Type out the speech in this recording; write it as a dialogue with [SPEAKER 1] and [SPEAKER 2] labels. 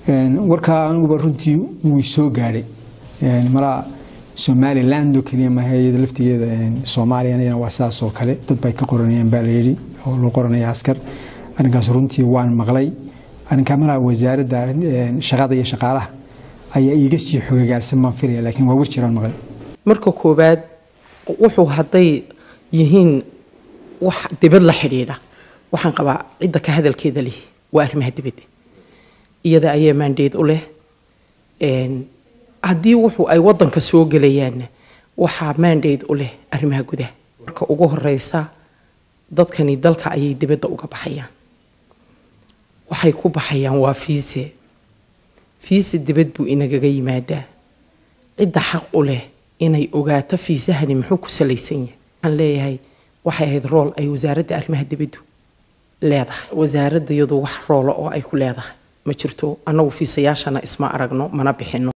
[SPEAKER 1] warkaa anuguba runtii wuu soo gaadhay malaa somaliland oo keliya maaha iyada laftigeeda soomaaliyana waa sidaas oo kale dad bay ka qoranayaan baa layidhi oo loo qoranaya askar arrinkaas runtii waan maqlay arrinkaa malaa wasaaradda shaqada iyo shaqaalaha ayaa iiga sii xogagaarsan baan filaya laakiin waa warjiraan maqlay
[SPEAKER 2] marka koowaad wuxuu hadday yihiin wax dibad la xidhiidha waxaan qabaa cidda ka hadalkeeda leh waa arrimaha dibadda iyada ayaa maandeed u leh haddii wuxuu ay wadanka soo gelayaanna waxaa maandeed u leh arrimaha gudaha marka ugu horeysa dadkani dalka ayay dibadda uga baxayaan waxay ku baxayaan waa fiise fiise dibad buu inagaga yimaadaa cidda xaq u leh inay ogaato fiisahani muxuu ku salaysan yahay waxaan leeyahay waxay ahayd rool ay wasaaradda arrimaha dibaddu leedahay wasaaradda iyadu wax roola oo ay ku leedahay ma jirto annagu fiisayaashana isma aragno mana bixino